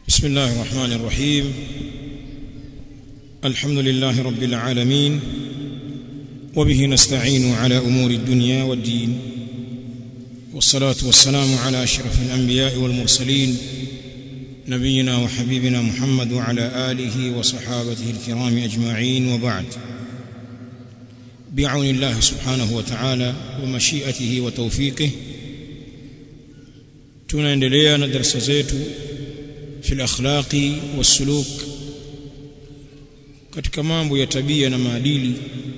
بسم الله الرحمن الرحيم الحمد لله رب العالمين وبه نستعين على امور الدنيا والدين والصلاه والسلام على اشرف الانبياء والمرسلين نبينا وحبيبنا محمد وعلى اله وصحابته الكرام اجمعين وبعد بعون الله سبحانه وتعالى ومشيئته وتوفيقه tunaendelea na darasa zetu fi akhlaqi wasuluk katika mambo ya tabia na maadili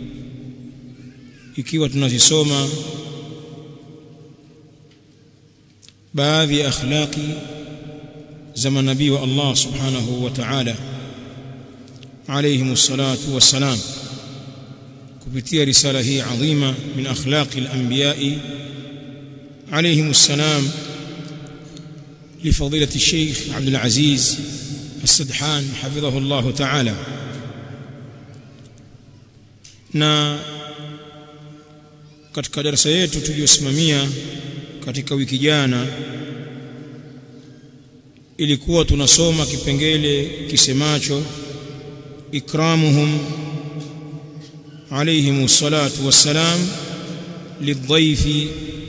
ikiwa tunazisoma baadhi ya akhlaqi za manabii wa Allah subhanahu wa ta'ala alayhim salatu wassalam kupitia risala hii adhima min akhlaqi al-anbiya'i alayhim salam لفضيلة الشيخ عبد العزيز السدحان حفظه الله تعالى na katika darasa yetu tuliyosimamia katika wiki jana ilikuwa tunasoma kipengele kisemacho ikramuhum alayhim salatu wassalam lidhaifi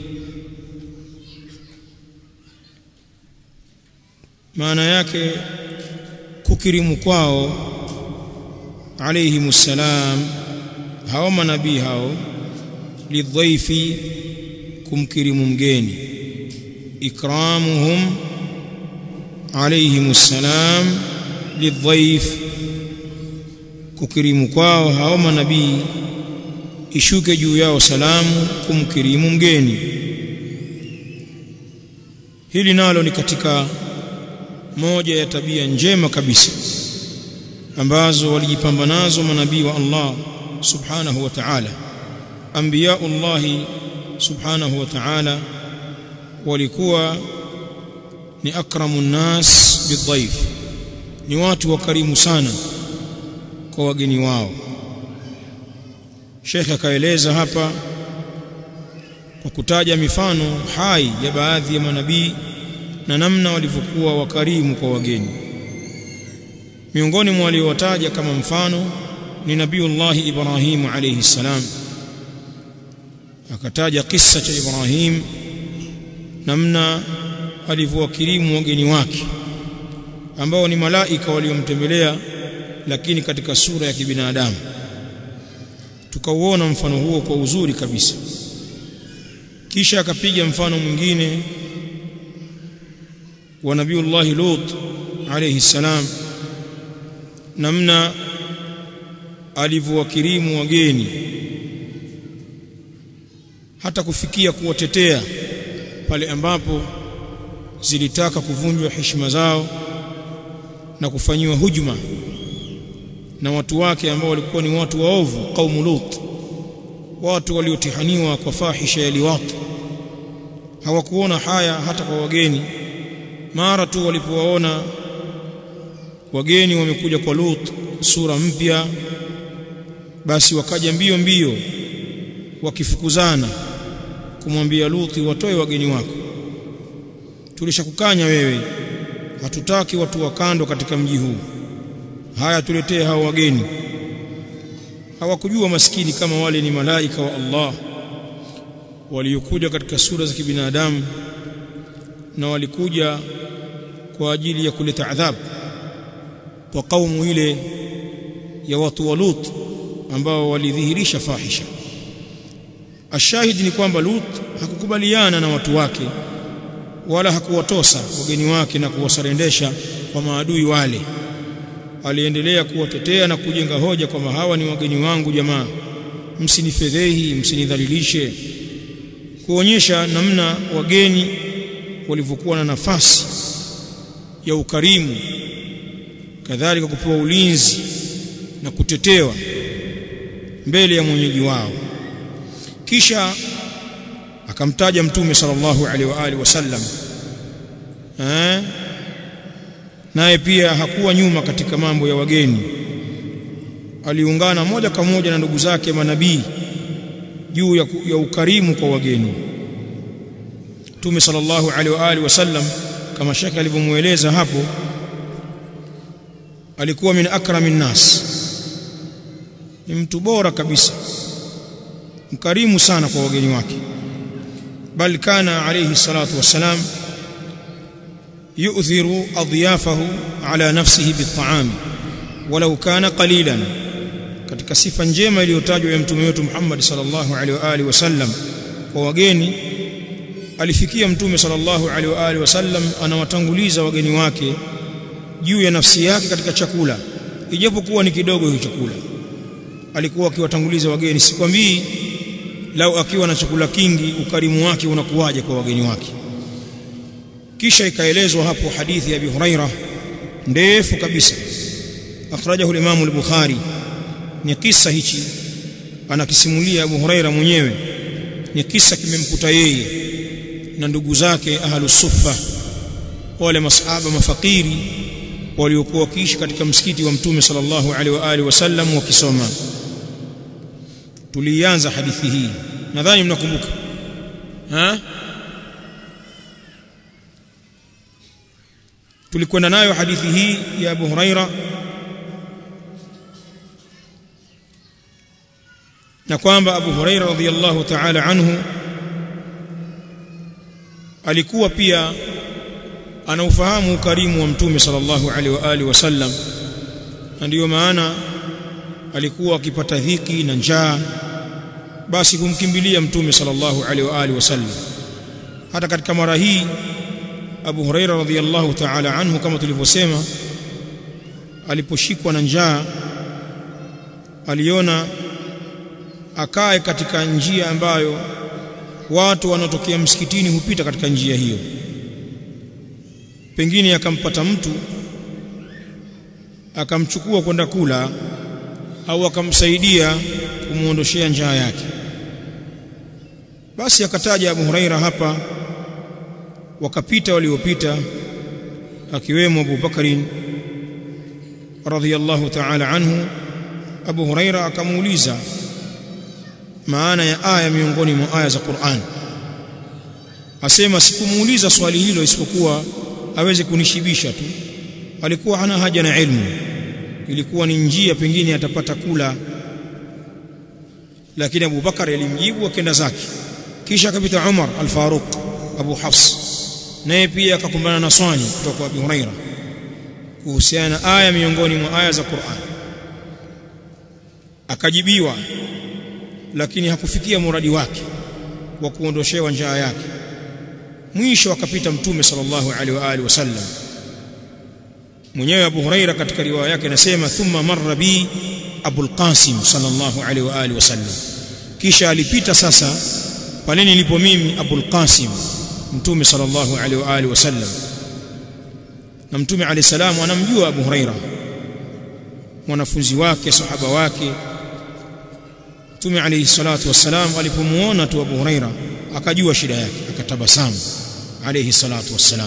maana yake kukirimu kwao alayhimu salam hao manabii hao lidhaifi kumkirimu mgeni ikramuhum alayhimu salam lidhaif kukirimu kwao hao manabii ishuke juu yao salamu kumkirimu mgeni hili nalo ni katika moja ya tabia njema kabisa ambazo walijipamba nazo manabii wa Allah subhanahu wa ta'ala anbiya'ullah subhanahu wa ta'ala walikuwa ni akramun nas bidhaif ni watu wakarimu sana kwa wageni wao Sheikh akaeleza hapa kwa kutaja mifano hai ya baadhi ya manabii na namna walivyokuwa wakarimu kwa wageni miongoni mwa waliowataja kama mfano ni nabiiullah Ibrahim alayhi salam akataja kisa cha Ibrahim namna alivyowakirimu wageni wake ambao ni malaika waliomtembelea lakini katika sura ya kibinadamu tukauona mfano huo kwa uzuri kabisa kisha akapiga mfano mwingine wa nabiiullah Lut alayhi salam namna alivyowakirimu wageni hata kufikia kuwatetea pale ambapo zilitaka kuvunjwa heshima zao na kufanyiwa hujuma na watu wake ambao walikuwa ni watu waovu kaumu Lut watu waliotihaniwa kwa fahisha ya liwat hawakuona haya hata kwa wageni mara tu walipowaona wageni wamekuja kwa Lut sura mpya basi wakaja mbio mbio wakifukuzana kumwambia Luti watoe wageni wako tulishakukanya wewe hatutaki watu wa kando katika mji huu haya tuletee hao wageni hawakujua maskini kama wale ni malaika wa Allah waliokuja katika sura za kibinadamu na walikuja kwa ajili ya kuleta adhabu kwa kaumu ile ya watu wa Lut ambao walidhihirisha fahisha ashahid ni kwamba Lut hakukubaliana na watu wake wala hakuwatosa wageni wake na kuwasarendesha kwa maadui wale aliendelea kuwatetea na kujenga hoja kwamba hawa ni wageni wangu jamaa msinifedhehi msinidhalilishe kuonyesha namna wageni walivyokuwa na nafasi ya ukarimu kadhalika kupewa ulinzi na kutetewa mbele ya mwenyeji wao kisha akamtaja mtume sallallahu alaihi wa alihi wasallam eh naye pia hakuwa nyuma katika mambo ya wageni aliungana moja kwa moja na ndugu zake manabii juu ya, ya ukarimu kwa wageni Mtume sallallahu alaihi wa alihi wasallam kama shaka alivyomueleza hapo alikuwa min akramin nas ni mtu bora kabisa mkarimu sana kwa wageni wake bal kana alayhi salatu wassalam yu'thiru adyafahu ala nafsihi bit'am walau kana qalilan katika sifa njema iliyotajwa ya mtume wetu Muhammad sallallahu alaihi wa alihi wasallam kwa wageni alifikia mtume sallallahu alaihi wa alihi wasallam anawatanguliza wageni wake juu ya nafsi yake katika chakula ijapokuwa ni kidogo hicho chakula alikuwa akiwatanguliza wageni sikwambii lau akiwa na chakula kingi ukarimu wake unakuwaje kwa wageni wake kisha ikaelezwa hapo hadithi ya Abi Huraira ndefu kabisa akhrajahu al-Imam al-Bukhari ni kisa hichi anakisimulia Abu Huraira mwenyewe ni kisa kimemkuta yeye na ndugu zake ahlus suffa wale masahaba mafakiri waliokuwa wakiishi katika msikiti wa mtume sallallahu alaihi wa alihi wasallam wakisoma tulianza hadithi hii nadhani mnakumbuka ha tulikwenda nayo hadithi hii ya Abu Huraira na kwamba Abu Huraira radhiyallahu ta'ala anhu alikuwa pia anaufahamu ukarimu wa mtume sallallahu alaihi wa alihi wasallam na ndiyo maana alikuwa akipata dhiki na njaa basi kumkimbilia mtume sallallahu alaihi wa alihi wasallam hata katika mara hii Abu Huraira radhiyallahu ta'ala anhu kama tulivyosema aliposhikwa na njaa aliona akae katika njia ambayo watu wanaotokea msikitini hupita katika njia hiyo pengine akampata mtu akamchukua kwenda kula au akamsaidia kumuondoshea njaa yake basi akataja Abu Huraira hapa wakapita waliopita akiwemo Abu Bakarin radhiyallahu ta'ala anhu Abu Huraira akamuuliza maana ya aya miongoni mwa aya za Qur'an asema sikumuuliza swali hilo isipokuwa aweze kunishibisha tu alikuwa hana haja na ilmu ilikuwa ni njia pengine atapata kula lakini Abu Bakar alimjibu akenda zake kisha akapita Umar al-Faruq Abu Hafs naye pia akakumbana na swali kutoka kwa Abu Huraira kuhusiana na aya miongoni mwa aya za Qur'an akajibiwa lakini hakufikia muradi wake wa kuondoshewa njaa yake mwisho akapita mtume sallallahu alaihi wa alihi wasallam mwenyewe Abu Huraira katika riwaya yake anasema thumma marra bi Abul Qasim sallallahu alaihi wa alihi wasallam kisha alipita sasa pale nilipo mimi Abul Qasim mtume sallallahu alaihi wa alihi wasallam na mtume alayhi salamu anamjua Abu Huraira mwanafunzi wake sahaba wake mtume alayhi salatu wassalam alipomuona tu Abu Huraira akajua shida yake akatabasamu alayhi salatu wassalam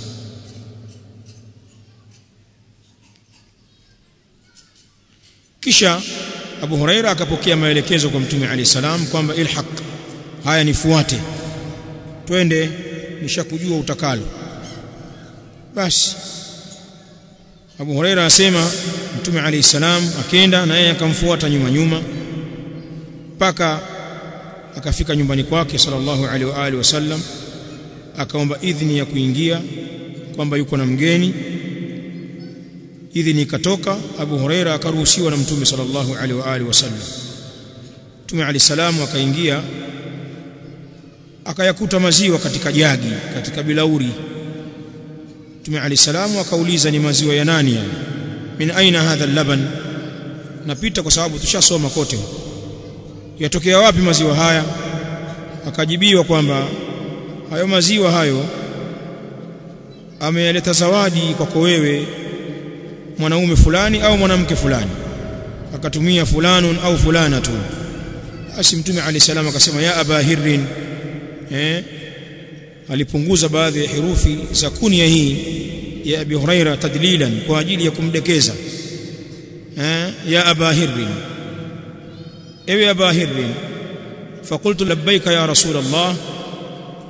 kisha Abu Huraira akapokea maelekezo kwa mtume alayhi salam kwamba ilhaq haya nifuate twende nishakujua utakalo basi Abu Huraira asema mtume alayhi salam akenda na yeye akamfuata nyuma nyuma mpaka akafika nyumbani kwake sallallahu alaihi wa alihi wasallam akaomba idhini ya kuingia kwamba yuko na mgeni idhini ikatoka Abu Huraira akaruhusiwa na mtume sallallahu alaihi wa alihi wasallam mtume alayhi salamu akaingia akayakuta maziwa katika jagi katika bilauri mtume alayhi salamu akauliza ni maziwa ya nani yani min aina hadha al-laban napita kwa sababu tushasoma kote yatokea wapi maziwa haya akajibiwa kwamba hayo maziwa hayo ameyaleta zawadi kwako wewe mwanaume fulani au mwanamke fulani akatumia fulanun au fulana tu basi mtume alayhi salam akasema ya aba hirrin eh alipunguza baadhi ya herufi za kunia hii ya abi huraira tadlilan kwa ajili ya kumdekeza eh ya aba hirrin ewe aba hirrin فقلت لبيك يا رسول الله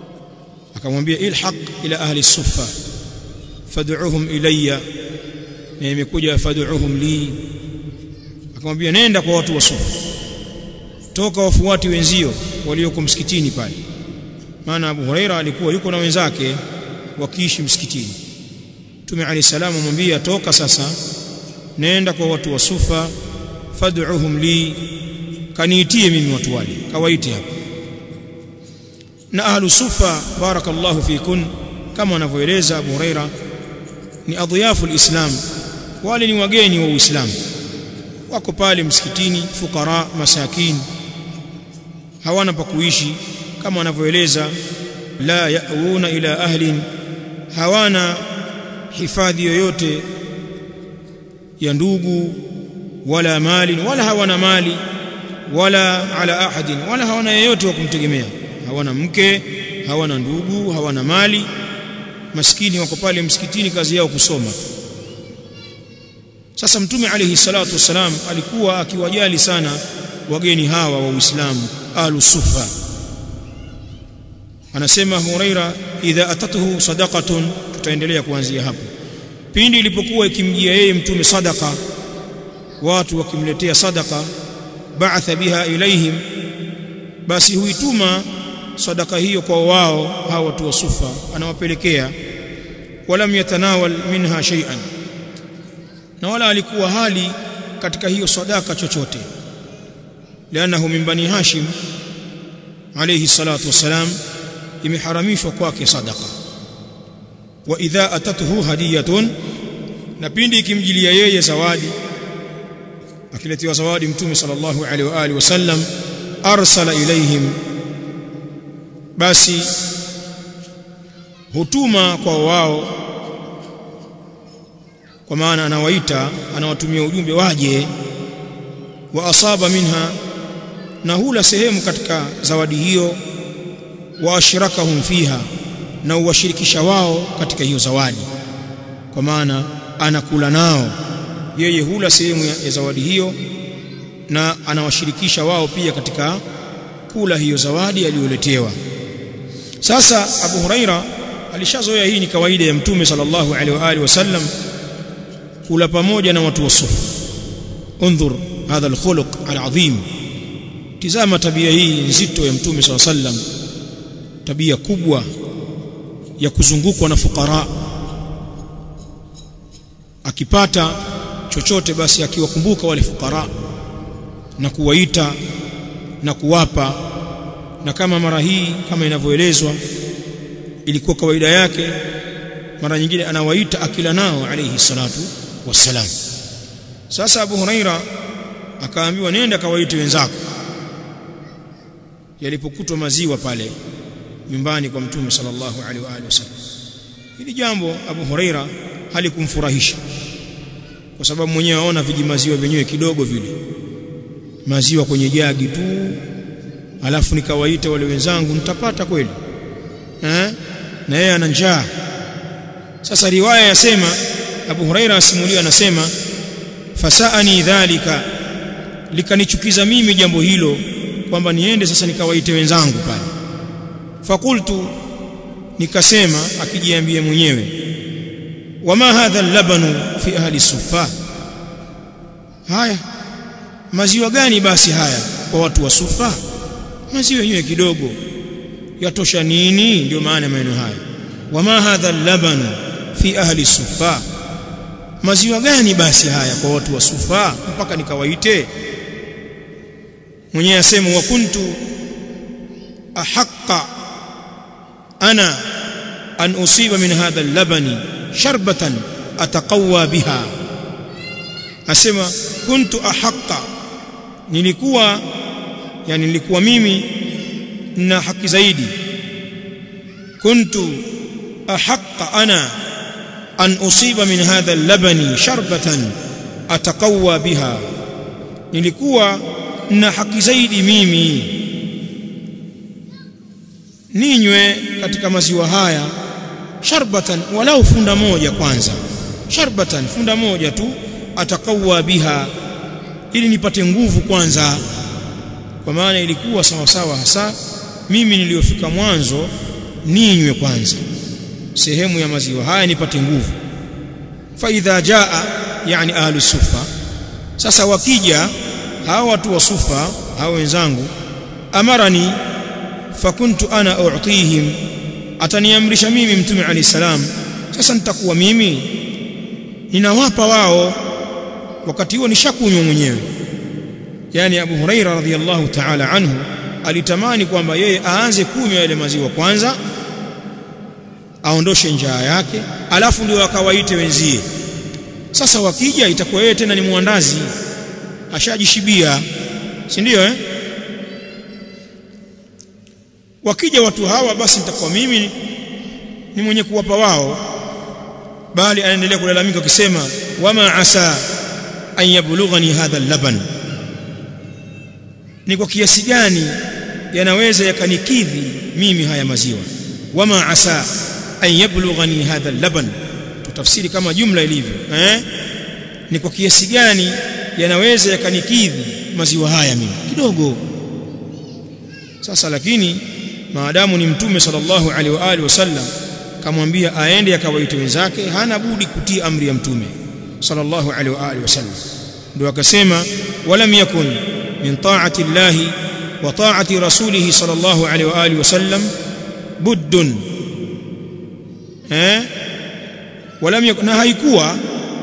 akamwambia ilhaq ila ahli suffa fad'uhum ilayya na imekuja fad'uhum li akamwambia nenda kwa watu wa sufa toka wafuati wenzio walioko msikitini pale maana Abu Huraira alikuwa yuko na wenzake wakiishi msikitini Mtume Ali salamu amwambia toka sasa nenda kwa watu wa sufa fad'uhum li kaniitie mimi watu wale kawaiti hapa na ahlu sufa barakallahu fikun kama wanavyoeleza Abu Huraira ni adhiyafu alislam wale ni wageni wa Uislamu wako pale msikitini fukara masakin hawana pa kuishi kama wanavyoeleza la yauna ila ahlin hawana hifadhi yoyote ya ndugu wala mali wala hawana mali wala ala ahadin wala hawana yeyote wa kumtegemea hawana mke hawana ndugu hawana mali maskini wako pale msikitini kazi yao kusoma sasa mtume alayhi salatu wasalam alikuwa akiwajali sana wageni hawa wa Uislamu ahlu sufa anasema Huraira idha atatuhu sadaqatun tutaendelea kuanzia hapo pindi ilipokuwa ikimjia yeye mtume sadaka watu wakimletea sadaka ba'atha biha ilaihim basi huituma sadaka hiyo kwa wao hawa watu wa sufa anawapelekea walam yatanawal minha shay'an na wala alikuwa hali katika hiyo sadaka chochote lianahu min bani hashim alayhi salatu wassalam imeharamishwa kwake sadaka wa idha atatuhu hadiyatun na pindi ikimjilia yeye zawadi akiletewa zawadi mtume sallallahu alaihi wa alihi wasallam arsala ilaihim basi hutuma kwa wao kwa maana anawaita anawatumia ujumbe waje wa asaba minha na hula sehemu katika zawadi hiyo wa ashrakahum fiha na uwashirikisha wao katika hiyo zawadi kwa maana anakula nao yeye hula sehemu ya, ya zawadi hiyo na anawashirikisha wao pia katika kula hiyo zawadi aliyoletewa sasa Abu Huraira alishazoea hii ni kawaida ya mtume sallallahu alaihi wa alihi wasallam kula pamoja na watu wa sufa انظر هذا الخلق العظيم tizama tabia hii nzito ya mtume sallallahu alaihi wasallam tabia kubwa ya kuzungukwa na fukara akipata chochote basi akiwakumbuka wale fukara na kuwaita na kuwapa na kama mara hii kama inavyoelezwa ilikuwa kawaida yake mara nyingine anawaita akila nao alayhi salatu wassalam sasa Abu Huraira akaambiwa nenda kawaite wenzako yalipokutwa maziwa pale nyumbani kwa mtume sallallahu alaihi wa alihi wasallam hili jambo Abu Huraira halikumfurahisha kwa sababu mwenyewe aona vijimaziwa vyenyewe kidogo vile maziwa kwenye jagi tu alafu nikawaita wale wenzangu nitapata kweli eh na yeye ana njaa sasa riwaya yasema Abu Huraira asimulia anasema fasaani dhalika likanichukiza mimi jambo hilo kwamba niende sasa nikawaite wenzangu pale fakultu nikasema akijiambia mwenyewe wama hadha labanu fi ahli sufa haya maziwa gani basi haya kwa watu wa sufa maziwa yenyewe kidogo yatosha nini ndio maana maneno haya wama hadha labanu fi ahli sufa maziwa gani basi haya kwa watu wa sufa mpaka nikawaite mwenyewe asema wa kuntu ahaqqa ana an usiba min hadha al-labani sharbatan ataqawwa biha asema kuntu ahaqqa nilikuwa yani nilikuwa mimi na haki zaidi kuntu ahaqqa ana an usiba min hadha al-labani sharbatan ataqawwa biha nilikuwa na haki zaidi mimi ninywe katika maziwa haya sharbatan walau funda moja kwanza sharbatan funda moja tu atakawa biha ili nipate nguvu kwanza kwa maana ilikuwa sawa sawa hasa mimi niliyofika mwanzo ninywe kwanza sehemu ya maziwa haya nipate nguvu fa idha jaa yani ahlu sufa sasa wakija hao watu wa sufa hao wenzangu amarani fakuntu ana u'tihim ataniamrisha mimi mtume alayhi salam sasa nitakuwa mimi ninawapa wao wakati huo nishakunywa mwenyewe yani Abu Huraira radhiyallahu ta'ala anhu alitamani kwamba yeye aanze kunywa yale maziwa kwanza aondoshe njaa yake alafu ndio akawaite wenzie sasa wakija itakuwa yeye tena ni muandazi ashajishibia si ndio eh wakija watu hawa basi nitakuwa mimi ni mwenye kuwapa wao bali anaendelea kulalamika akisema wama asa an yablughani hadha laban ni kwa kiasi gani yanaweza yakanikidhi mimi haya maziwa wama asa an yablughani hadha laban tutafsiri kama jumla ilivyo eh ni kwa kiasi gani yanaweza yakanikidhi maziwa haya mimi kidogo sasa lakini maadamu ni mtume sallallahu alaihi wa alihi wasallam kamwambia aende akawaite wenzake hana budi kutii amri ya mtume sallallahu alaihi wa alihi wasallam ndio akasema walam yakun min ta'ati llahi wa ta'ati rasulih sallallahu alaihi wa alihi wasallam buddun eh walam yakun haikuwa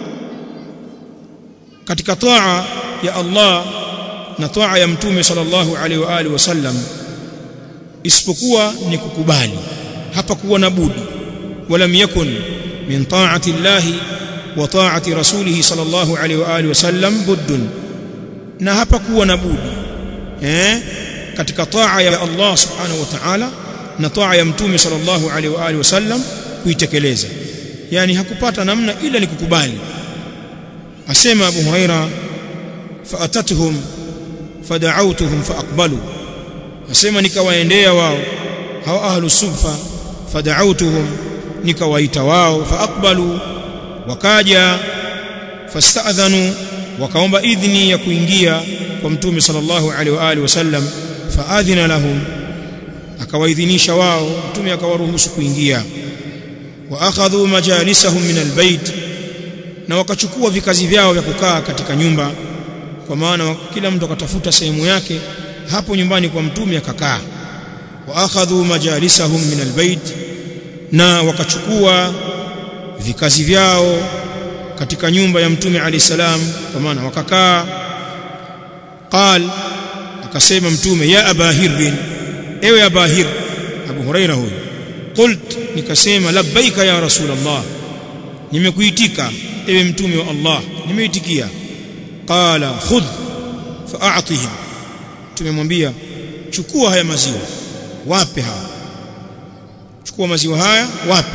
katika taa ya Allah na taa ya mtume sallallahu alaihi wa alihi wasallam isipokuwa ni kukubali hapa kuwa na budi walam yakun min ta'ati llahi wa ta'ati rasulih sallallahu alaihi wa alihi wasallam buddun na hapa kuwa na budi eh katika taa ya Allah subhanahu wa ta'ala na taa ya mtume sallallahu alaihi wa alihi wasallam kuitekeleza yani hakupata namna ila ni kukubali asema Abu Huraira faatatuhum fada'awtuhum faaqbalu asema nikawaendea wao hao ahlu sufa fada'awtuhum nikawaita wao faaqbalu wakaja fasta'dhanu wakaomba idhni ya kuingia kwa mtume sallallahu alaihi wa alihi wasallam faadhina lahum akawaidhinisha wao mtume akawaruhusu kuingia wa akhadhu majalisahum min albayt na wakachukua vikazi vyao vya kukaa katika nyumba kwa maana kila mtu akatafuta sehemu yake hapo nyumbani kwa mtume akakaa wa akhadhu majalisahum min albayt na wakachukua vikazi vyao katika nyumba ya mtume alayhi salam kwa maana wakakaa qal akasema mtume ya abahir ewe abahir abu huraira huyo qult nikasema labbaika ya rasulullah nimekuitika ewe mtume wa Allah nimeitikia qala khudh fa'atihim tumemwambia chukua haya maziwa wape hawa chukua maziwa haya wape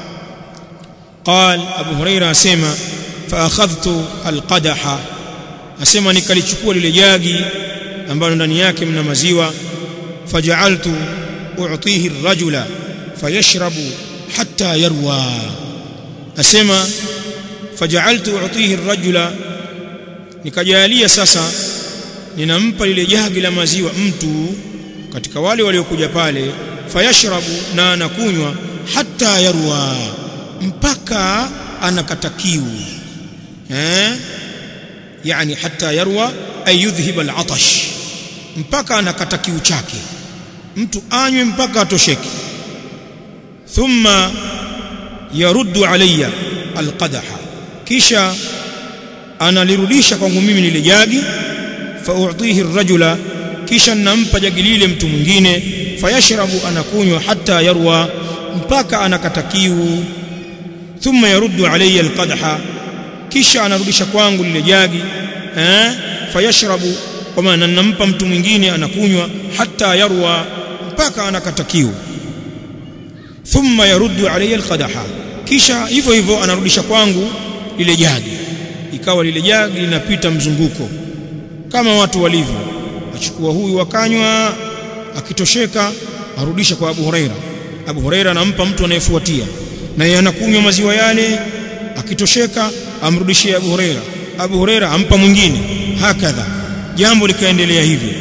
قال ابو هريره اسمع فاخذت القدح asema nikalichukua lile jagi ambalo ndani yake mna maziwa faja'altu u'tihi ar-rajula fayashrabu hatta yarwa asema faja'altu u'tihi ar-rajula nikajalia sasa ninampa lile jagi la maziwa mtu katika wale waliokuja pale fayashrabu na anakunywa hatta yarwa mpaka anakata kiu eh yani hatta yarwa ay yudhhib al-atash mpaka anakata kiu chake mtu anywe mpaka atosheke thumma yaruddu alayya al-qadaha kisha analirudisha kwangu mimi lile jagi fa u'tihi ar-rajula kisha nampa jagi lile mtu mwingine fayashrabu anakunywa hatta yarwa mpaka anakata kiu thumma yaruddu alayya alqadha kisha anarudisha kwangu lile jagi eh fayashrabu kwa maana nampa mtu mwingine anakunywa hatta yarwa mpaka anakata kiu thumma yaruddu alayya alqadha kisha hivyo hivyo anarudisha kwangu lile jagi ikawa lile jagi linapita mzunguko kama watu walivyo achukua huyu wakanywa akitosheka arudisha kwa Abu Huraira Abu Huraira anampa mtu anayefuatia na yeye anakunywa maziwa yale akitosheka amrudishie Abu Huraira Abu Huraira ampa mwingine hakadha jambo likaendelea hivyo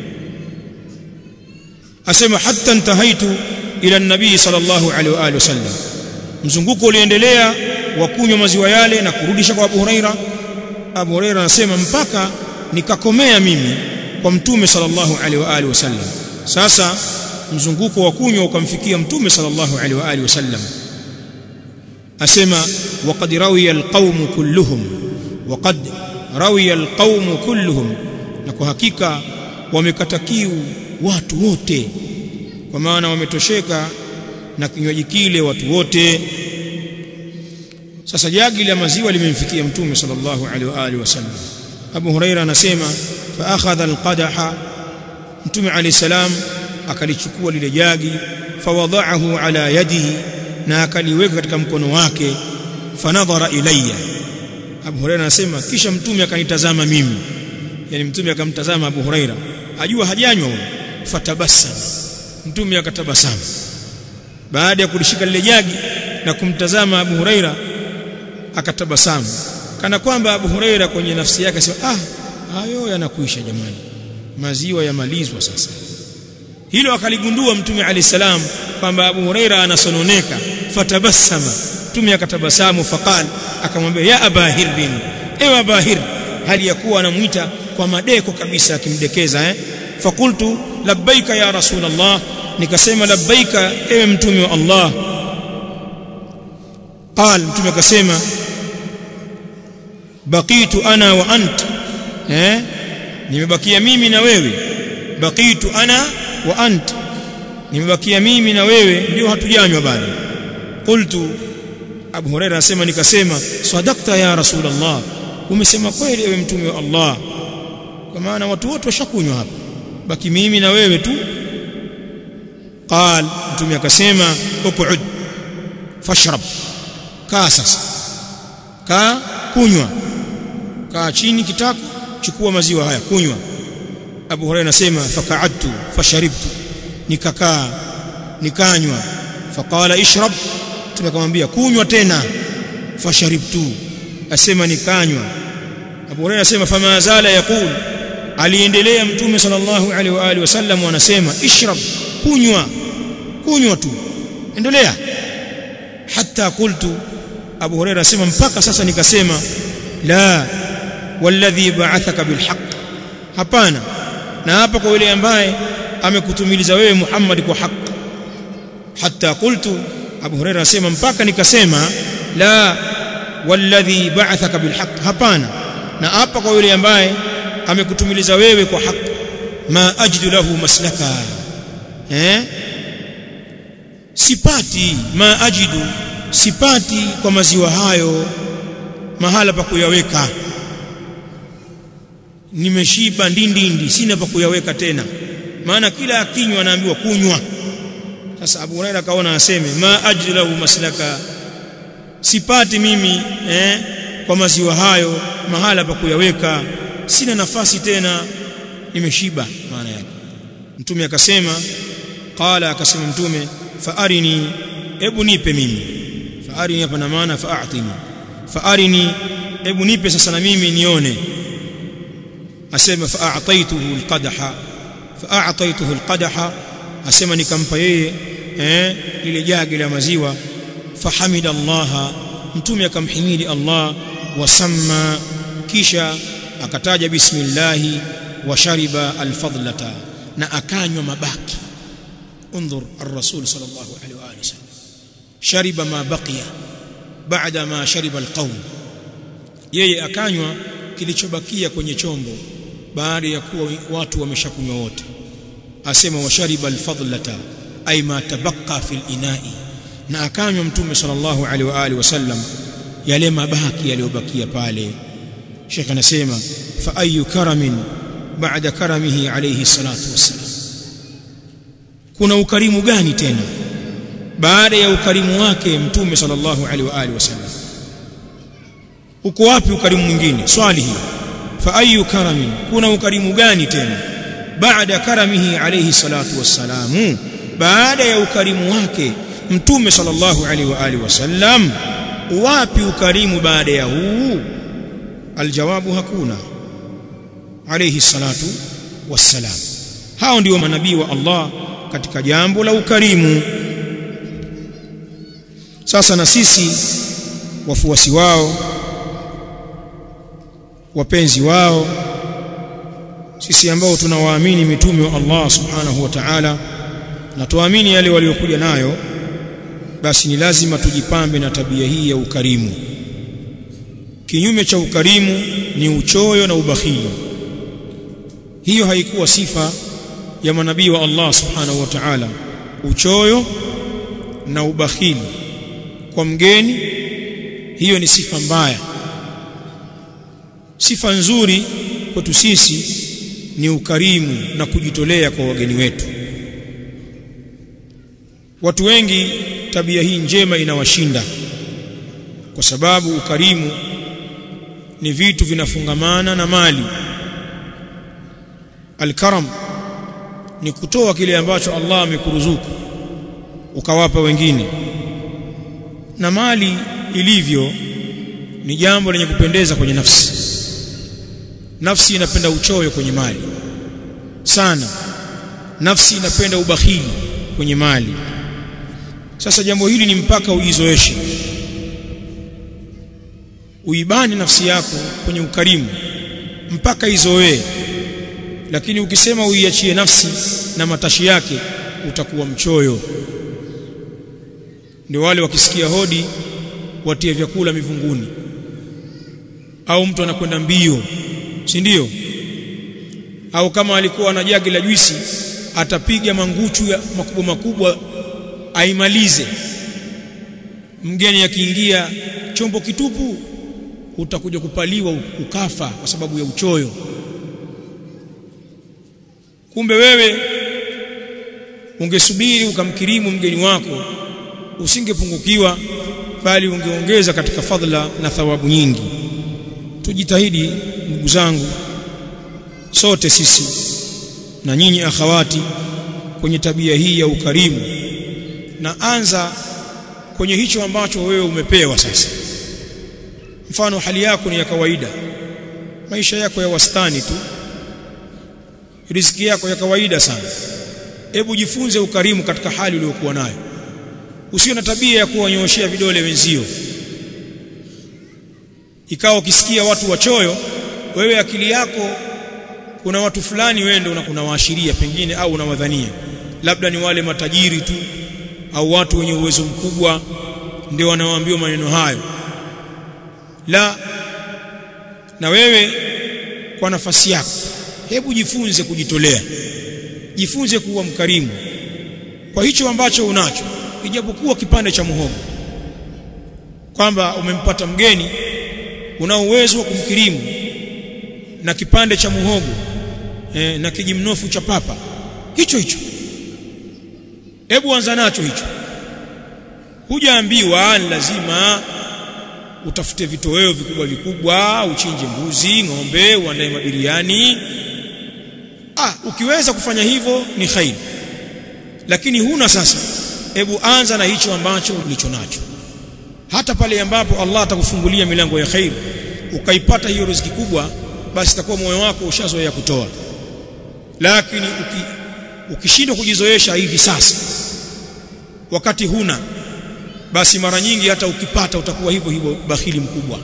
asema hatta intahaitu ila nabii sallallahu alaihi wa alihi wasallam mzunguko uliendelea wa kunywa maziwa yale na kurudisha kwa Abu Huraira Abu Huraira anasema mpaka nikakomea mimi kwa mtume sallallahu alaihi wa alihi wasallam sasa mzunguko wa kunywa ukamfikia mtume sallallahu alaihi wa alihi wasallam asema waqad rawiya alqawm kulluhum waqad rawiya alqawm kulluhum na kwa hakika wamekata kiu watu wote kwa maana wametosheka na kinywaji kile watu wote sasa jagi la maziwa limemfikia mtume sallallahu alaihi wa alihi wasallam Abu Huraira anasema fa akhadha alqadaha mtume alayhi salam akalichukua lile jagi fawadhaahu ala yadihi na akaliweka katika mkono wake fanadhara ilayya Abu Huraira anasema kisha mtume akanitazama mimi yani mtume akamtazama Abu Huraira ajua hajanywa huyo fatabassama mtume akatabasamu baada ya kulishika lile jagi na kumtazama Abu Huraira akatabasamu kana kwamba Abu Huraira kwenye nafsi yake sema ah hayo yanakuisha jamani maziwa yamalizwa sasa hilo akaligundua mtume ali salam kwamba Abu Huraira anasononeka fatabassama mtume akatabasamu faqal akamwambia ya abahir bin ewe abahir hali ya kuwa anamuita kwa madeko kabisa akimdekeza eh fakultu labbaika ya rasulullah nikasema labbaika ewe mtume wa Allah qal mtume akasema baqitu ana wa ant eh nimebakia mimi na wewe baqitu ana wa ant nimebakia mimi na wewe ndio hatujanywa bado qultu Abu Huraira anasema nikasema sadaqta ya rasulullah umesema kweli ewe mtume wa Allah kwa maana watu wote washakunywa hapa baki mimi na wewe tu qal mtume akasema uqud fashrab kaa sasa kaa kunywa kaa chini kitako chukua maziwa haya kunywa Abu Hurairah anasema faqa'adtu fasharibtu nikakaa nikanywa faqala ishrab tunakamwambia kunywa tena fasharibtu asema nikanywa Abu Hurairah anasema fama zala yaqul aliendelea mtume sallallahu alaihi wa alihi wasallam anasema ishrab kunywa kunywa tu endelea hatta qultu Abu Hurairah anasema mpaka sasa nikasema la walladhi ba'athaka bilhaq hapana na hapa kwa yule ambaye amekutumiliza wewe Muhammad kwa haki hatta qultu Abu Hurairah anasema mpaka nikasema la walladhi ba'athaka bilhaq hapana na hapa kwa yule ambaye amekutumiliza wewe kwa haki ma ajidu lahu maslaka eh sipati ma ajidu sipati kwa maziwa hayo mahala pa kuyaweka nimeshiba ndindindi sina pa kuyaweka tena maana kila akinywa anaambiwa kunywa sasa Abu Huraira kaona aseme ma ajidu lahu maslaka sipati mimi eh kwa maziwa hayo mahala pa kuyaweka sina nafasi tena nimeshiba maana yake mtume akasema qala akasema mtume faarini hebu nipe mimi faarini hapa na maana faatini faarini hebu nipe sasa na mimi nione asema faataituhu alqadaha faataituhu alqadaha asema nikampa yeye eh lile jagi la maziwa fahamida Allah mtume akamhimidi Allah wasamma kisha akataja bismillah wa shariba alfadlata na akanywa mabaki انظر الرسول صلى الله عليه واله وسلم شرب ما بقي بعد ما شرب القوم yeye akanywa kilichobakia kwenye chombo baada ya kuwa watu wameshakunywa wote asema washariba alfadlata ay ma tabaqa fil inai na akanywa mtume sallallahu alaihi wa alihi wasallam yale mabaki yaliyobakia pale Sheikh anasema fa ayu karamin ba'da karamihi alayhi salatu wassalam kuna ukarimu gani tena baada ya ukarimu wake mtume sallallahu alaihi wa alihi wasallam uko wapi ukarimu mwingine swali hili fa ayu karamin kuna ukarimu gani tena baada karamihi alayhi salatu wassalamu baada ya ukarimu wake mtume sallallahu alaihi wa alihi wasallam wapi ukarimu baada ya huu aljawabu hakuna alayhi salatu wassalam hao ndio manabii wa Allah katika jambo la ukarimu sasa na sisi wafuasi wao wapenzi wao sisi ambao tunawaamini mitume wa Allah subhanahu wa ta'ala na tuamini yale waliokuja nayo basi ni lazima tujipambe na tabia hii ya ukarimu kinyume cha ukarimu ni uchoyo na ubakhili hiyo haikuwa sifa ya manabii wa Allah subhanahu wa ta'ala uchoyo na ubakhili kwa mgeni hiyo ni sifa mbaya sifa nzuri kwetu sisi ni ukarimu na kujitolea kwa wageni wetu watu wengi tabia hii njema inawashinda kwa sababu ukarimu ni vitu vinafungamana na mali alkaram ni kutoa kile ambacho Allah amekuruzuku ukawapa wengine na mali ilivyo ni jambo lenye kupendeza kwenye nafsi nafsi inapenda uchoyo kwenye mali sana nafsi inapenda ubakhili kwenye mali sasa jambo hili ni mpaka ujizoeshe uibani nafsi yako kwenye ukarimu mpaka izoee lakini ukisema uiachie nafsi na matashi yake utakuwa mchoyo ndio wale wakisikia hodi watie vyakula mivunguni au mtu anakwenda mbio si ndio au kama alikuwa na jagi la juisi atapiga manguchu ya makubwa makubwa aimalize mgeni akiingia chombo kitupu utakuja kupaliwa ukafa kwa sababu ya uchoyo kumbe wewe ungesubiri ukamkirimu mgeni wako usingepungukiwa bali ungeongeza katika fadhila na thawabu nyingi tujitahidi ndugu zangu sote sisi na nyinyi akhawati kwenye tabia hii ya ukarimu na anza kwenye hicho ambacho wewe umepewa sasa mfano hali yako ni ya kawaida maisha yako ya wastani tu riziki yako ya kawaida sana hebu jifunze ukarimu katika hali uliyokuwa nayo usio na tabia ya kuwanyooshea vidole wenzio ikawa ukisikia watu wachoyo wewe akili yako kuna watu fulani wewe ndio unawaashiria pengine au unawadhania labda ni wale matajiri tu au watu wenye uwezo mkubwa ndio wanaoambiwa maneno hayo la na wewe kwa nafasi yako hebu jifunze kujitolea jifunze kuwa mkarimu kwa hicho ambacho unacho ijapokuwa kipande cha muhogo kwamba umempata mgeni una uwezo wa kumkirimu na kipande cha muhogo e, na kijimnofu cha papa hicho hicho hebu anza nacho hicho hujaambiwa lazima utafute vitoweo vikubwa vikubwa uchinje mbuzi ng'ombe uandae mabiriani ah ukiweza kufanya hivyo ni khairi lakini huna sasa hebu anza na hicho ambacho ulicho nacho hata pale ambapo Allah atakufungulia milango ya khair ukaipata hiyo riziki kubwa basi itakuwa moyo wako ushazoea kutoa lakini uki, ukishindwa kujizoesha hivi sasa wakati huna basi mara nyingi hata ukipata utakuwa hivyo hivyo bakhili mkubwa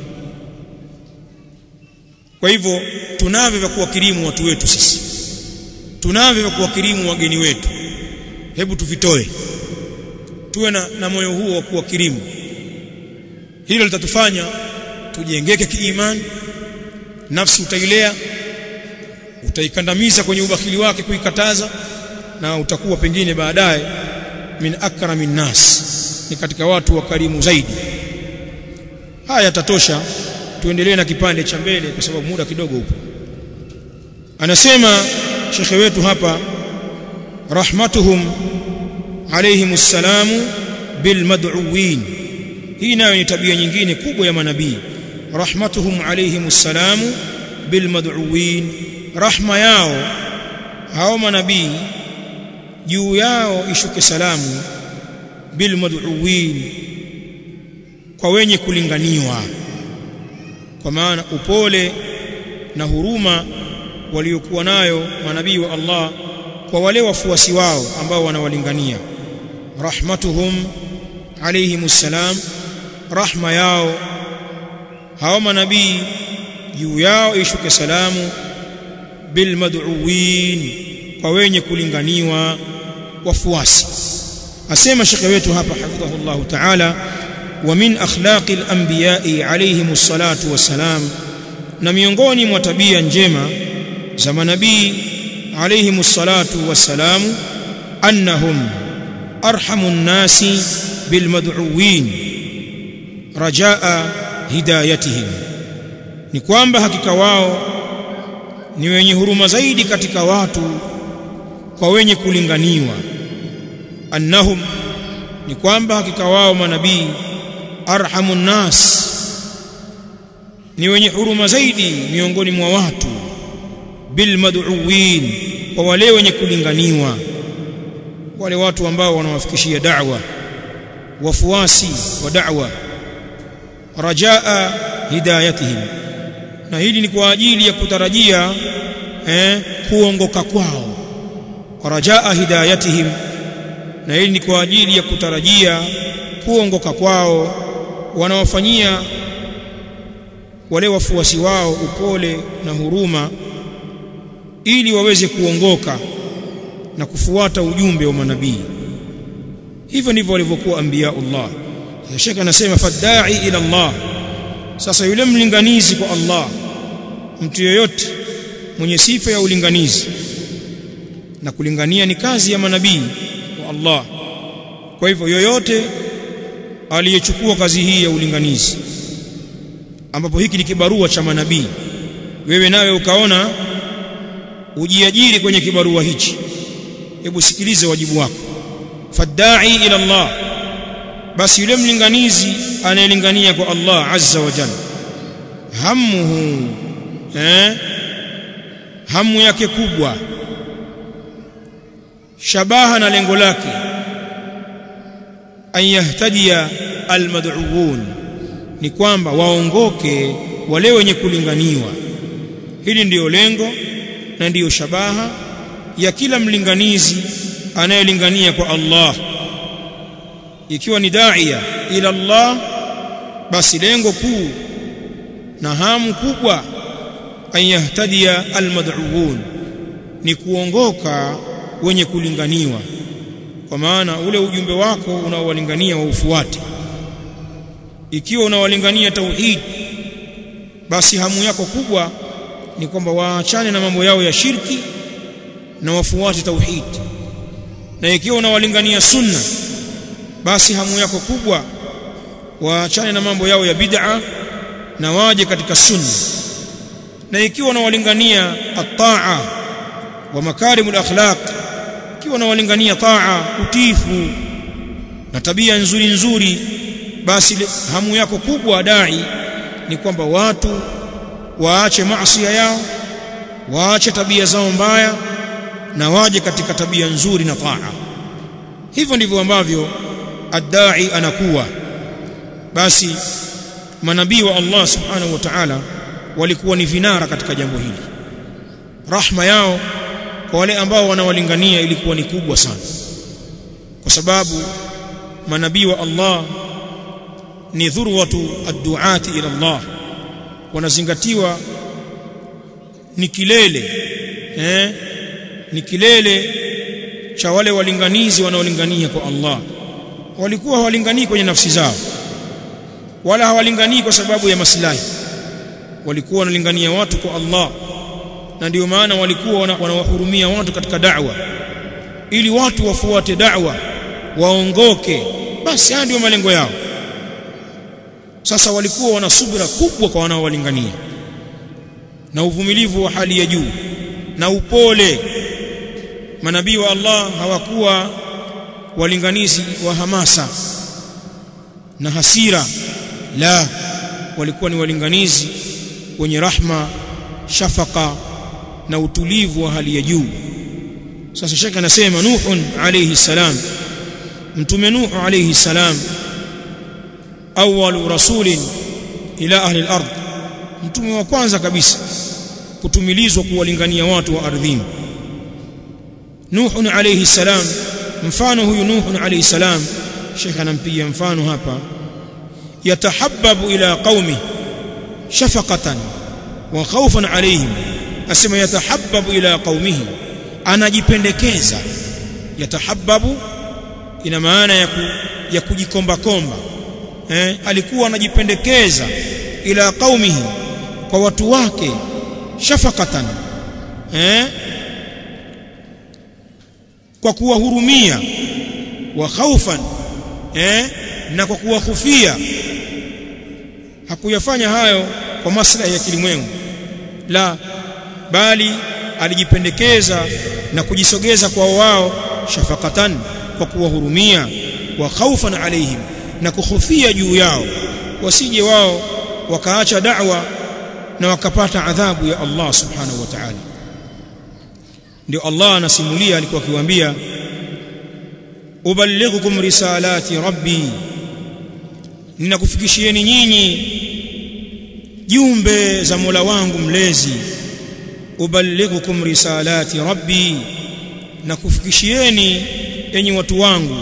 kwa hivyo tunavyo vya kuwakirimu watu wetu sisi tunavyo vya kuwakirimu wageni wetu hebu tuvitoe tuwe na, na moyo huo wa kuwakirimu hilo litatufanya tujengeke kiimani nafsi utailea utaikandamiza kwenye ubakhili wake kuikataza na utakuwa pengine baadaye min akramin nas ni katika watu wakarimu zaidi haya tatosha tuendelee na kipande cha mbele kwa sababu muda kidogo upo anasema shekhe wetu hapa rahmatuhum alayhimus salamu bil mad'uwin hii nayo ni tabia nyingine kubwa ya manabii rahmatuhum alayhimus salamu bil mad'uwin rahma yao hao manabii juu yao ishuke salamu bil mad'uwin kwa wenye kulinganiwa kwa maana upole na huruma waliokuwa nayo manabii wa Allah kwa wale wafuasi wao ambao wanawalingania rahmatuhum alayhimus salam rahma yao hao manabii juu yao ishuke salamu bilmad'uwin kwa wenye kulinganiwa wafuasi asema shekhe wetu hapa hafidhahullahu ta'ala wa min akhlaqi al-anbiya'i alayhimus salatu wassalam na miongoni mwa tabia njema za manabii alayhimus salatu wassalam annahum arhamun nasi bilmad'uwin rajaa hidayatihim ni kwamba hakika wao ni wenye huruma zaidi katika watu kwa wenye kulinganiwa annahum ni kwamba hakika wao manabii arhamun nas ni wenye huruma zaidi miongoni mwa watu bil mad'uwin kwa wale wenye kulinganiwa wale watu ambao wanawafikishia da'wa wafuasi wa da'wa rajaa hidayatihim na hili ni kwa ajili ya kutarajia eh, kuongoka kwao rajaa hidayatihim na hili ni kwa ajili ya kutarajia kuongoka kwao wanawafanyia wale wafuasi wao upole na huruma ili waweze kuongoka na kufuata ujumbe wa manabii hivyo ndivyo walivyokuwa anbiyaullah Sheikh anasema fadai ila Allah sasa yule mlinganizi kwa Allah mtu yeyote mwenye sifa ya ulinganizi na kulingania ni kazi ya manabii wa Allah kwa hivyo yoyote aliyechukua kazi hii ya ulinganizi ambapo hiki ni kibarua cha manabii wewe nawe ukaona ujiajiri kwenye kibarua hichi hebu sikilize wajibu wako fadai ila Allah basi yule mlinganizi anayelingania kwa Allah azza wa jalla hamuhu eh hamu yake kubwa shabaha na lengo lake an yahtadia almad'uun ni kwamba waongoke wale wenye kulinganiwa hili ndiyo lengo na ndiyo shabaha ya kila mlinganizi anayelingania kwa Allah ikiwa ni daia ila Allah basi lengo kuu na hamu kubwa an yahtadia almad'uun ni kuongoka wenye kulinganiwa kwa maana ule ujumbe wako unaowalingania waufuate ikiwa unawalingania tauhid basi hamu yako kubwa ni kwamba waachane na mambo yao ya shirki na wafuate tauhid na ikiwa unawalingania sunna basi hamu yako kubwa waachane na mambo yao ya bid'a na waje katika sunna na ikiwa unawalingania at-ta'a wa makarimul akhlaq ikiwa unawalingania taa utifu na tabia nzuri nzuri basi hamu yako kubwa dai ni kwamba watu waache maasi yao waache tabia zao mbaya na waje katika tabia nzuri na taa hivyo ndivyo ambavyo adai anakuwa basi manabii wa Allah subhanahu wa ta'ala walikuwa ni vinara katika jambo hili rahma yao kwa wale ambao wanawalingania ilikuwa ni kubwa sana kwa sababu manabii wa Allah ni dhurwatu ad-du'ati ila Allah wanazingatiwa ni kilele eh ni kilele cha wale walinganizi wanaolingania kwa Allah walikuwa hawalinganii kwenye nafsi zao wala hawalinganii kwa sababu ya maslahi walikuwa wanalingania watu kwa Allah na ndio maana walikuwa wanawahurumia watu katika da'wa ili watu wafuate da'wa waongoke basi haya ndio malengo yao sasa walikuwa wana subira kubwa kwa wanaowalingania na uvumilivu wa hali ya juu na upole manabii wa Allah hawakuwa walinganizi wa hamasa na hasira la walikuwa ni walinganizi wenye rahma shafaka na utulivu wa hali ya juu sasa shaka anasema nuhun alayhi salam mtume nuhu alayhi salam awwalu rasulin ila ahli al-ard mtume wa kwanza kabisa kutumilizwa kuwalingania watu wa ardhini nuhun alayhi salam mfano huyu nuhun alayhi salam shekha anampigia mfano hapa yatahabbabu ila qaumi shafaqatan wa khawfan alaihim asema yatahabbabu ila qaumihi anajipendekeza yatahabbabu ina maana ya, ku, ya kujikomba komba eh, alikuwa anajipendekeza ila qaumihi kwa watu wake shafaqatan eh, kwa kuwahurumia wa khaufan eh, na kwa kuwahufia hakuyafanya hayo kwa maslahi ya kilimwengu la bali alijipendekeza na kujisogeza kwa wao shafaqatan kwa kuwahurumia wa khaufan alaihim na kuhofia juu yao wasije wao wakaacha da'wa na wakapata adhabu ya Allah subhanahu wa ta'ala ndio Allah anasimulia alikuwa akiwaambia uballighukum risalati rabbi ninakufikishieni nyinyi jumbe za Mola wangu mlezi uballighukum risalati rabbi na kufikishieni enyi watu wangu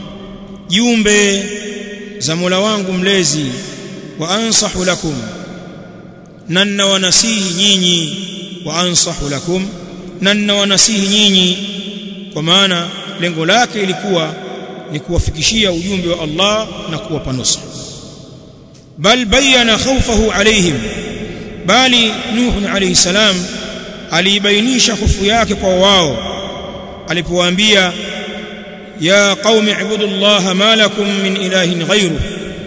jumbe za Mola wangu mlezi wa ansahu lakum na ninawanasihi nyinyi wa ansahu lakum na ninawanasihi nyinyi kwa maana lengo lake ilikuwa ni kuwafikishia ujumbe wa Allah na kuwapa nusra bal bayana khawfahu alaihim bali nuh alayhi salam alibainisha hofu yake kwa wao alipowaambia ya qaumi ibudullaha ma lakum min ilahin ghayruhu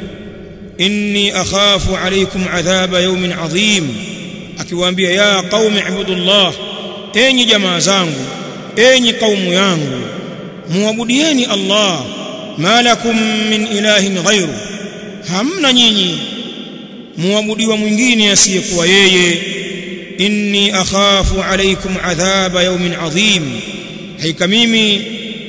inni akhafu alaykum adhaba yawmin adhim akiwaambia ya qaumi ibudullah enyi jamaa zangu enyi kaumu yangu muabudieni Allah malakum min ilahin ghairu hamna nyinyi muabudiwa mwingine asiyekuwa yeye inni akhafu alaykum adhaba yawmin adhim haika mimi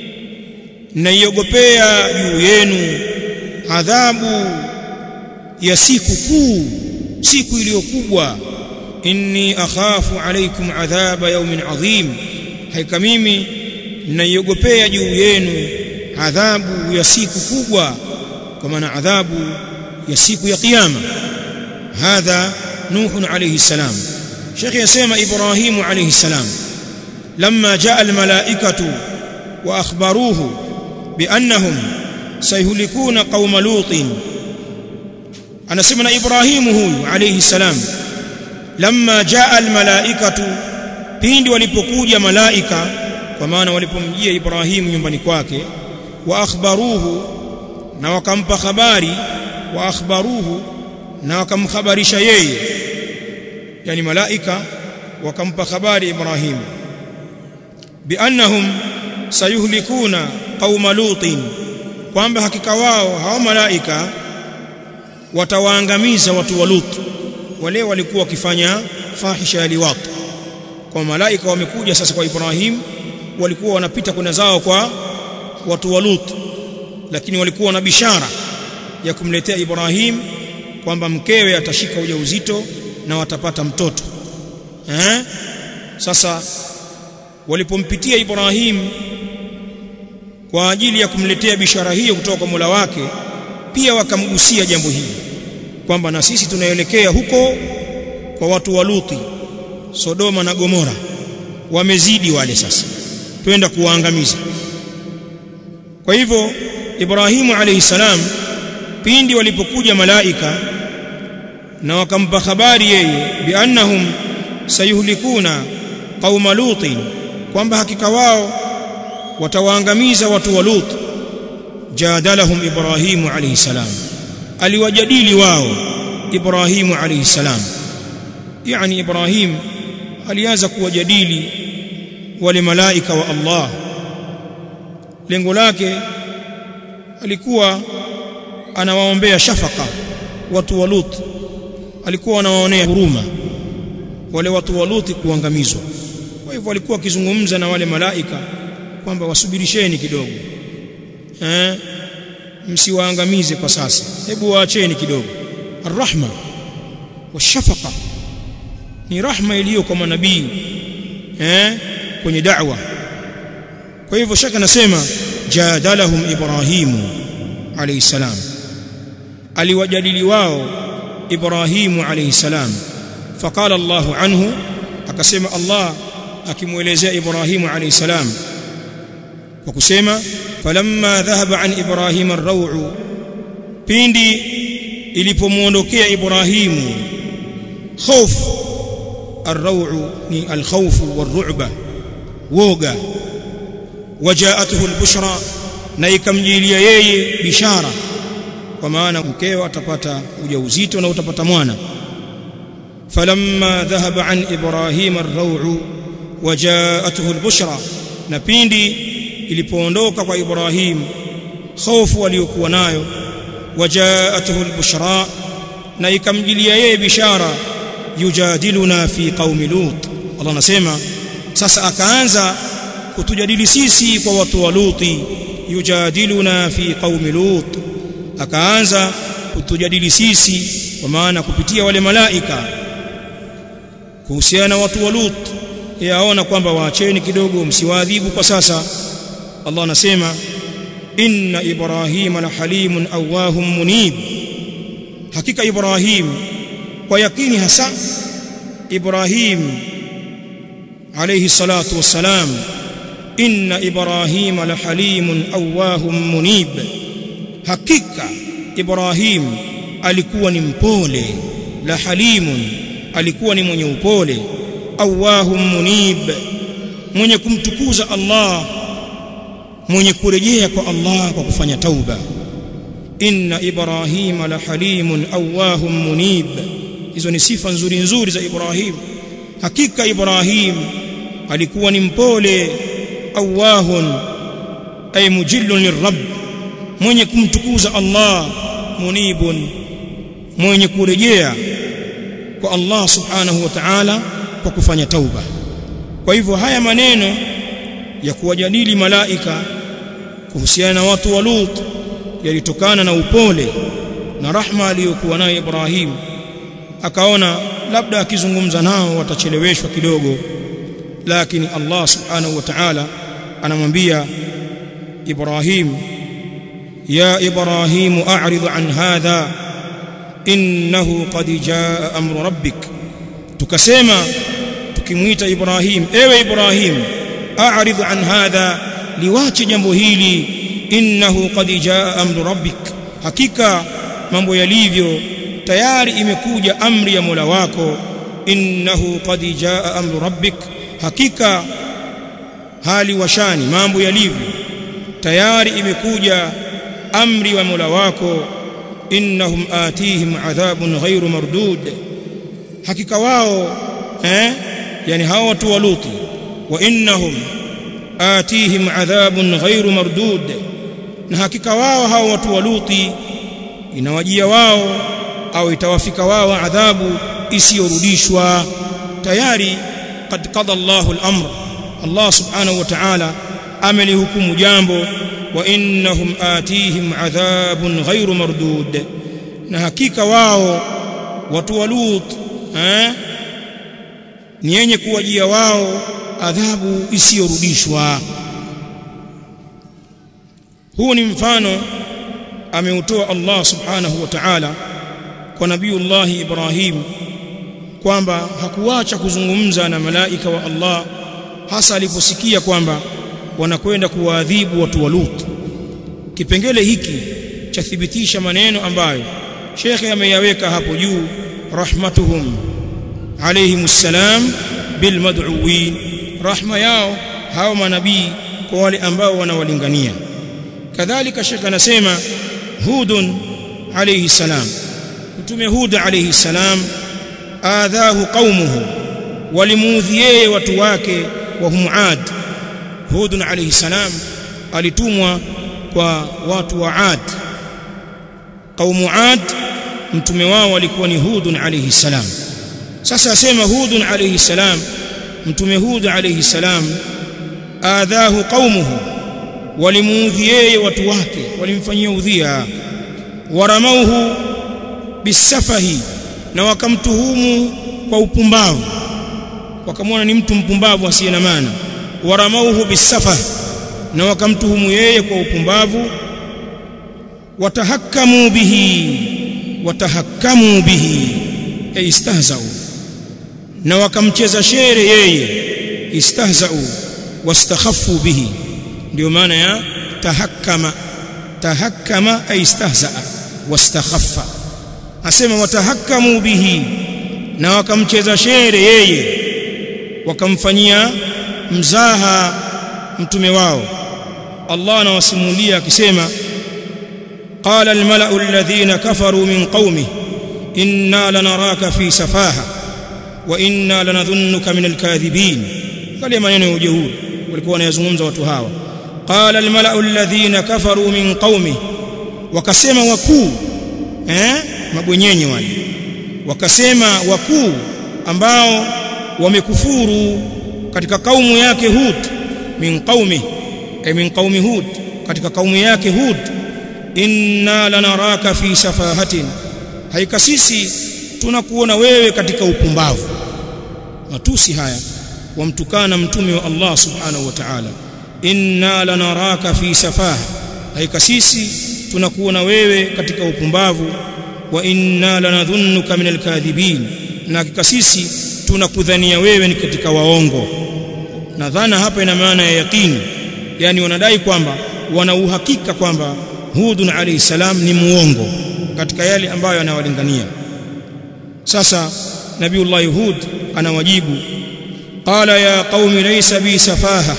naiogopea juu yenu adhabu ya siku kuu siku iliyokubwa inni akhafu alaykum adhaba yawmin adhim haika mimi naiogopea juu yenu adhabu ya siku kubwa kwa maana adhabu ya siku ya kiyama hadha nuh alayhi salam شيخ يسمى إبراهيم عليه السلام لما جاء الملائكة وأخبروه بأنهم سيهلكون قوم لوط anasema na Ibrahimu huyu alayhi salam lamma jaa almalaikatu pindi walipokuja malaika kwa maana walipomjia Ibrahimu nyumbani kwake wa akhbaruhu na wakampa habari wa akhbaruhu na wakamhabarisha yeye yani malaika wakampa habari Ibrahimu biannahum sayuhlikuna qauma lutin kwamba hakika wao hao malaika watawaangamiza watu wa Lut wale walikuwa wakifanya fahisha ya liwat kwa malaika wamekuja sasa kwa Ibrahim walikuwa wanapita kwenda zao kwa watu wa Lut lakini walikuwa na bishara ya kumletea Ibrahim kwamba mkewe atashika ujauzito na watapata mtoto eh sasa walipompitia Ibrahim kwa ajili ya kumletea bishara hiyo kutoka kwa Mola wake pia wakamgusia jambo hili kwamba na sisi tunaelekea huko kwa watu wa Luti Sodoma na Gomora wamezidi wale sasa twenda kuwaangamiza kwa hivyo Ibrahimu alayhi salam pindi walipokuja malaika na wakampa habari yeye biannahum sayuhlikuna qauma lutin kwamba hakika wao watawaangamiza watu wa Lut jadalahum Ibrahimu alayhi salam aliwajadili wao Ibrahimu alayhi salam yani Ibrahim alianza kuwajadili wale malaika wa Allah lengo lake alikuwa anawaombea shafaka watu wa Lut alikuwa anawaonea huruma wale watu wa Lut kuangamizwa kwa hivyo alikuwa akizungumza na wale malaika kwamba wasubirisheni kidogo eh msiwaangamize kwa sasa hebu waacheni kidogo arrahma washafaqa ni rahma iliyo kwa manabii eh kwenye da'wa kwa hivyo shaka nasema jadalahum ibrahimu alayhi salam aliwajadili wao ibrahimu alayhi salam faqala Allahu anhu akasema Allah akimuelezea Ibrahimu alayhi salam kwa kusema falamma dhahaba an Ibrahim ar-raw'u pindi ilipomuondokea Ibrahimu hofu ar-raw'u ni al-khawfu war-ru'ba woga wajaatuhu al-bushra na ikamjilia yeye bishara kwa maana mkeo atapata ujauzito na utapata mwana falamma dhahaba an ibrahim ar-raw'u wajaatuhu al-bushra na pindi ilipoondoka kwa ibrahim hofu aliyokuwa nayo wajaatuhu al-bushra na ikamjilia yeye bishara yujadiluna fi qaumi lut Allah anasema sasa akaanza kutujadili sisi kwa watu wa luti yujadiluna fi qaumi lut akaanza kutujadili sisi kwa maana kupitia wale malaika kuhusiana na watu wa lut yaona kwamba waacheni kidogo msiwaadhibu kwa sasa Allah anasema inna ibrahima la halimun awahum munib hakika ibrahim kwa yakini hasa ibrahim alayhi salatu wassalam inna ibrahima la halimun awahum munib hakika ibrahim alikuwa ni mpole la halimun alikuwa ni mwenye upole awahum munib mwenye kumtukuza Allah mwenye kurejea kwa Allah kwa kufanya tauba inna ibrahima la halimun awahum munib hizo ni sifa nzuri nzuri za ibrahim hakika ibrahim alikuwa ni mpole awahun ay mujillun lirabb mwenye kumtukuza Allah munibun mwenye kurejea kwa Allah subhanahu wa ta'ala kwa kufanya tauba kwa hivyo haya maneno ya kuwajadili malaika kuhusiana na watu wa Lut yalitokana na upole na rahma aliyokuwa nayo Ibrahim akaona labda akizungumza nao watacheleweshwa kidogo lakini Allah subhanahu wa ta'ala anamwambia Ibrahim ya Ibrahim a'rid an hadha innahu qad jaa amru rabbik tukasema tukimuita Ibrahim ewe Ibrahim a'rid an hadha liwache jambo hili innahu qad jaa amru rabbik hakika mambo yalivyo tayari imekuja amri ya Mola wako innahu qad jaa amru rabbik hakika hali washani mambo yalivyo tayari imekuja amri wa Mola wako innahum atihim adhabun ghairu mardud hakika wao eh yani hao watu wa Luti wa innahum atihim adhabun ghairu mardud na hakika wao hao watu wa Luti inawajia wao au itawafika wao adhabu isiyorudishwa tayari qad qada Allahu al-amr Allah subhanahu wa ta'ala amelihukumu jambo wa innahum atihim adhabun ghairu mardud na hakika wao watu wa Lut eh ni yenye kuwajia wao adhabu isiyorudishwa huu ni mfano ameutoa Allah subhanahu wa ta'ala kwa nabiiullah Ibrahim kwamba hakuacha kuzungumza na malaika wa Allah hasa aliposikia kwamba wanakwenda kuwaadhibu watu wa Lut kipengele hiki chathibitisha maneno ambayo shekhe ameyaweka hapo juu rahmatuhum alayhimus salam bil mad'uwin rahma yao hao manabii kwa wale ambao wanawalingania kadhalika shekhe anasema hudun alayhi salam mtume hud alayhi salam adhahu qaumuhu walimuudhi yeye watu wake wa hum ad hud alayhi salam alitumwa kwa watu wa ad qaumu ad mtume wao walikuwa ni hud alayhi salam sasa asema hud alayhi salam mtume hud alayhi salam adhahu qaumuhu walimuudhi yeye watu wake walimfanyia udhia waramauhu bisafahi na wakamtuhumu kwa upumbavu wakamwona ni mtu mpumbavu asiye na maana waramauhu bisafah na wakamtuhumu yeye kwa upumbavu watahakamu bihi watahakamu bihi ay istahzau na wakamcheza shere yeye istahzau wastakhaffu bihi ndio maana ya tahakkama tahakkama ay istahzaa wastakhaffa asema watahakkamu bihi na wakamcheza shere yeye wakamfanyia mzaha mtume wao Allah anawasimulia akisema qala almala'u alladhina kafaru min qaumi inna lanaraka fi safaha wa inna lanadhunnuka min alkadhibin kale maneno ya ujeuri walikuwa wanayazungumza watu hawa qala almala'u alladhina kafaru min qaumi wakasema wakuu eh mabwenyenye wale wakasema wakuu ambao wamekufuru katika kaumu yake Hud min qaumi ay min qaumi Hud katika kaumu yake Hud inna lanaraka fi safahatin haika sisi tunakuona wewe katika upumbavu matusi haya wamtukana mtume wa Allah subhanahu wa ta'ala inna lanaraka fi safaha haika sisi tunakuona wewe katika upumbavu wa inna lanadhunnuka min alkadhibin na hakika sisi tunakudhania wewe ni katika waongo na dhana hapa ina maana ya yakini yani wanadai kwamba wana uhakika kwamba Hudun alayhi salam ni muongo katika yale ambayo anawalingania sasa nabiullah Hud anawajibu qala ya qaumi laysa bi safaha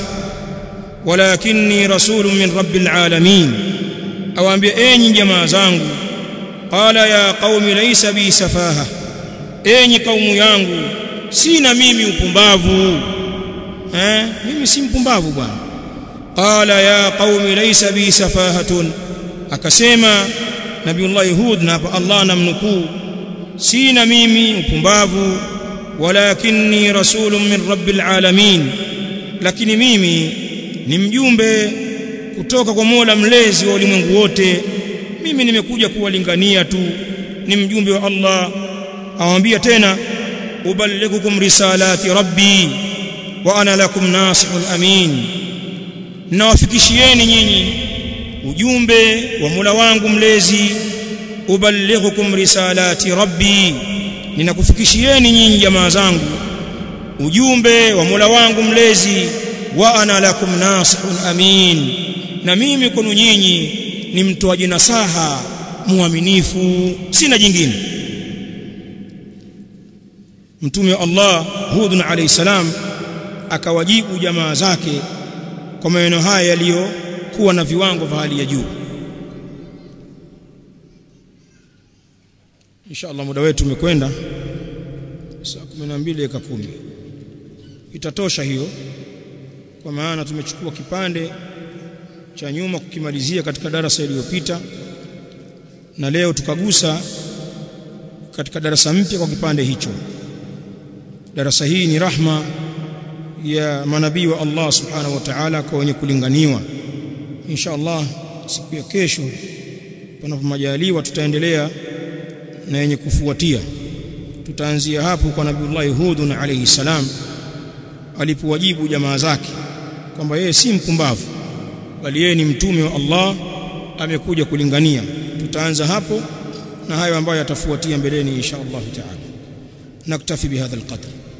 walakinni rasulun min rabbil alamin awaambia enyi jamaa zangu qala ya qaumi laysa bi safaha enyi kaumu yangu sina mimi upumbavu eh mimi si mpumbavu bwana qala ya qaumi laysa bi safahatun akasema nabiullah hud na hapa Allah anamnukuu sina mimi upumbavu walakinni rasulun min rabbil alamin lakini mimi ni mjumbe kutoka kwa Mola mlezi wa ulimwengu wote mimi nimekuja kuwalingania tu ni mjumbe wa Allah awambia tena uballighukum risalati rabbi wa ana lakum nasihun amin nawafikishieni nyinyi ujumbe wa Mola wangu mlezi uballighukum risalati rabbi ninakufikishieni nyinyi jamaa zangu ujumbe wa Mola wangu mlezi wa ana lakum nasihun amin na mimi kwenu nyinyi ni mtoaji nasaha muaminifu sina jingine mtume wa Allah Hud alayhi salam akawajibu jamaa zake kwa maneno haya yaliyokuwa na viwango vya hali ya juu inshallah muda wetu umekwenda saa 12 dakika 10 itatosha hiyo kwa maana tumechukua kipande cha nyuma kukimalizia katika darasa iliyopita na leo tukagusa katika darasa mpya kwa kipande hicho darasa hii ni rahma ya manabii wa Allah subhanahu wa ta'ala kwa wenye kulinganiwa insha Allah siku ya kesho panapo majaliwa tutaendelea na yenye kufuatia tutaanzia hapo kwa nabiiullah Hud alayhi salam alipowajibu jamaa zake kwamba yeye si mpumbavu bali yeye ni mtume wa Allah amekuja kulingania tutaanza hapo na hayo ambayo yatafuatia mbeleni insha Allah taala naktafi bihadha alqadr